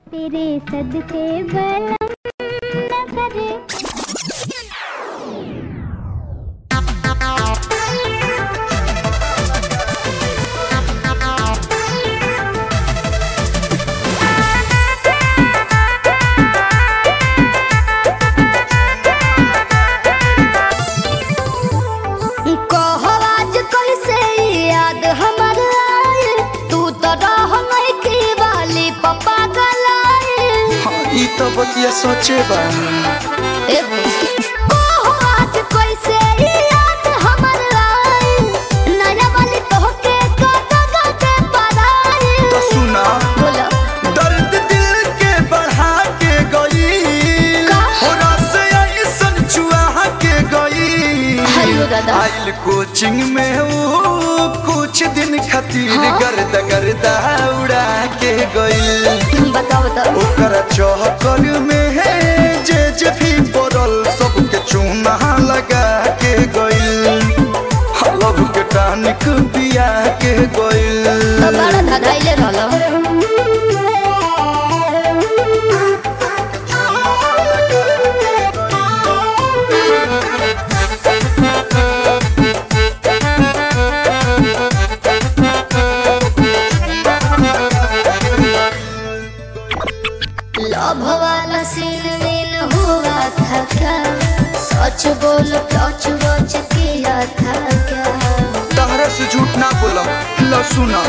तेरे सदके बलम न करे कहो आज कैसे याद हमर आए तू तो रह की वाली पप्पा गलाए हाँ, ई तो बतिया सोचे बा कहो आज कैसे याद हमर आए नया वाली तोहके गाते गाते पराए तो सुना बोलो दर्द दिल के बढ़ा के गई का? हो रस ऐसन चुआ के गई हायो दादा। आइल कोचिंग में वो कुछ दिन खातिर हाँ? गर्द गर्दा उड़ा के गई बताओ बताओ ओकर चौकर में है जे जे भी पड़ल सबके चूना लगा के गइल हलब के टानिक पिया के गइल तो बड़ा धधाइले रहलो लव वाला सीन वीन हुआ था क्या सच बोल टच वच किया था क्या तहरा से झूठ ना बोलम ल सुना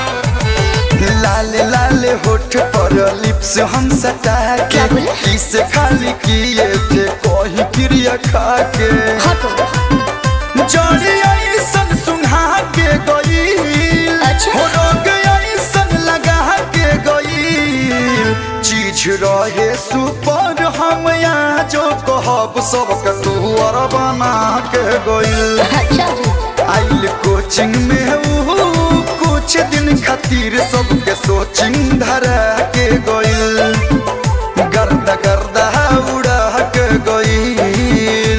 लाले लाले होठ पर लिप्स हम सटा क्या के बोले? इसे खाली किए थे कहीं क्रिया खा के हटो जड़ी ऐसन सुंघा के गई अच्छा। हो रोग ऐसन लगा के गई चीज रहे सुपर हम यहाँ जो कहब सबके तू और बना के गई अच्छा जी आइल कोचिंग में ऊ कुछ दिन खातिर सबके सोचिंग धरा के गइल गर्दा गर्दा उड़ा के गइल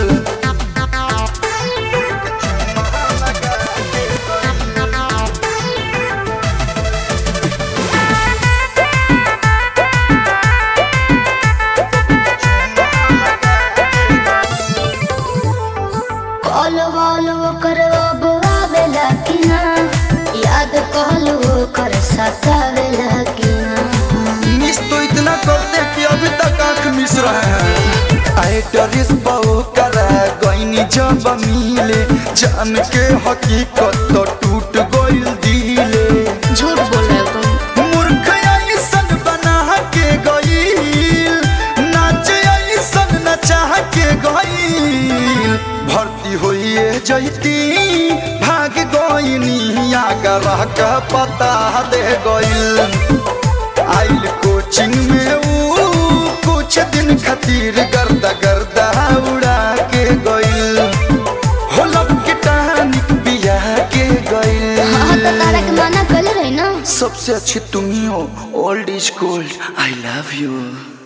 कॉल वॉल ओकर अब आवेला कि ना याद कॉल ओकर सतावेला कि ना मिस तो इतना करते कि अभी तक आंख मिस रहे हैं आए डरिस बहु करा गईनी जब मिले जान के हकीकत तो टूट गइल दिले झूठ बोल रहे हो तुम मूर्ख ऐसन बना के गईल नाच ऐसन नचा के गईल भर्ती होइए जैती भाग गईनी आगर का पता दे गईल आइल कोचिंग में ऊ कुछ दिन खातिर गर्दा गर्दा उड़ा के गईल होलब के टानिक बिया के गईल हाँ तो तारा के मना कर रही ना सबसे अच्छी तुम ही हो old is gold I love you